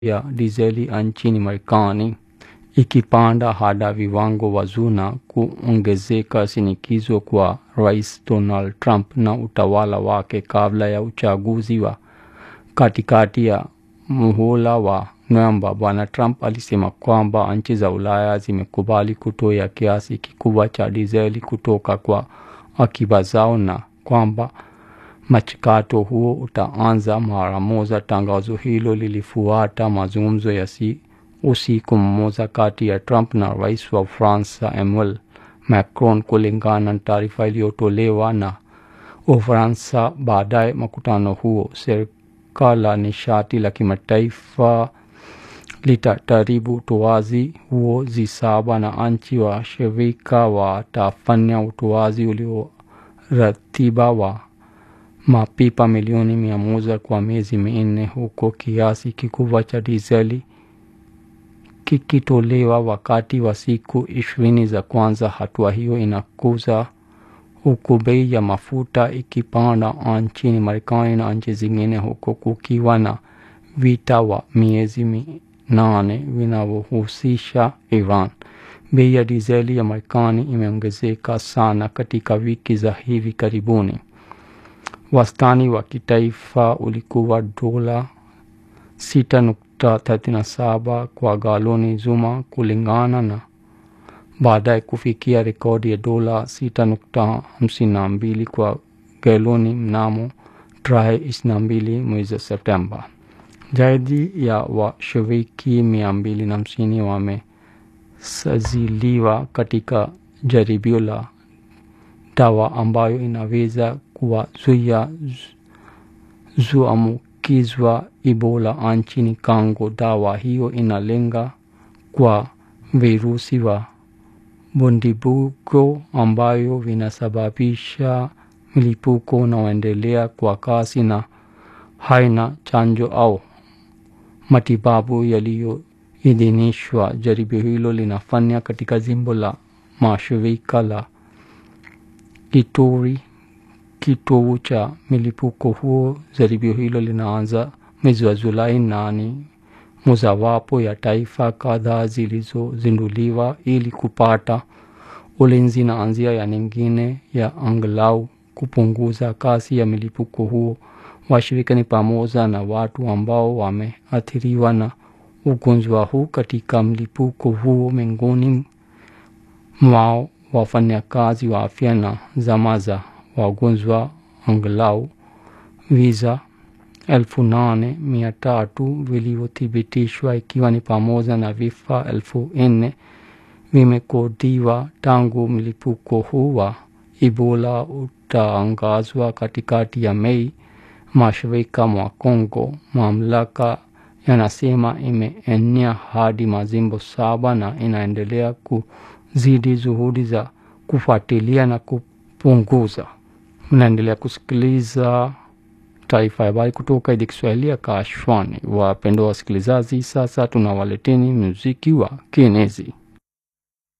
ya dizeli nchini Marekani ikipanda hadi viwango vya na kuongezeka shinikizo kwa Rais Donald Trump na utawala wake kabla ya uchaguzi wa katikati ya muhula wa Novemba. Bwana Trump alisema kwamba nchi za Ulaya zimekubali kutoa kiasi kikubwa cha dizeli kutoka kwa akiba zao na kwamba mchakato huo utaanza mara moja. Tangazo hilo lilifuata mazungumzo ya si usiku mmoja kati ya Trump na rais wa Ufaransa Emmanuel Macron, kulingana na taarifa iliyotolewa na Ufaransa. Baadaye mkutano huo, shirika la nishati la kimataifa litataribu utoaji huo zisaba na nchi wa shirika watafanya utoaji ulioratiba wa mapipa milioni mia moja kwa miezi minne, huko kiasi kikubwa cha dizeli kikitolewa wakati wa siku ishirini za kwanza. Hatua hiyo inakuza huku bei ya mafuta ikipanda nchini Marekani na nchi zingine, huko kukiwa na vita wa miezi minane vinavyohusisha Iran. Bei ya dizeli ya Marekani imeongezeka sana katika wiki za hivi karibuni. Wastani wa kitaifa ulikuwa dola 6.37 kwa galoni zuma kulingana na baadaye kufikia rekodi ya dola 6.52 kwa galoni mnamo tarehe 22 mwezi Septemba. Zaidi ya washiriki mia mbili na hamsini wamesajiliwa katika jaribio la dawa ambayo inaweza kuwazuia zuambukizwa Ebola nchini Kongo. Dawa hiyo inalenga kwa virusi wa bundibugo ambayo vinasababisha milipuko unaoendelea kwa kasi na haina chanjo au matibabu yaliyoidhinishwa. Jaribio hilo linafanya katika jimbo la mashirika la Ituri, kitovu cha milipuko huo. Jaribio hilo linaanza mwezi wa Julai na ni mojawapo ya taifa kadhaa zilizozinduliwa ili kupata ulinzi na njia ya nyingine ya angalau kupunguza kasi ya milipuko huo. Washirika ni pamoja na watu ambao wameathiriwa na ugonjwa huu katika mlipuko huo, miongoni mwao wafanyakazi wa afya na zama za wagonjwa. Angalau visa elfu nane mia tatu vilivyothibitishwa ikiwa ni pamoja na vifo elfu nne vimekodiwa tangu mlipuko huu wa Ebola utangazwa katikati ya Mei. Mashariki mwa Kongo, mamlaka yanasema imeenea hadi majimbo saba na inaendelea kuzidi juhudi za kufuatilia na kupunguza. Mnaendelea kusikiliza taarifa ya habari kutoka idhaa Kiswahili ya Kashwani. Wapendwa wasikilizaji, sasa tunawaleteni muziki wa kienezi.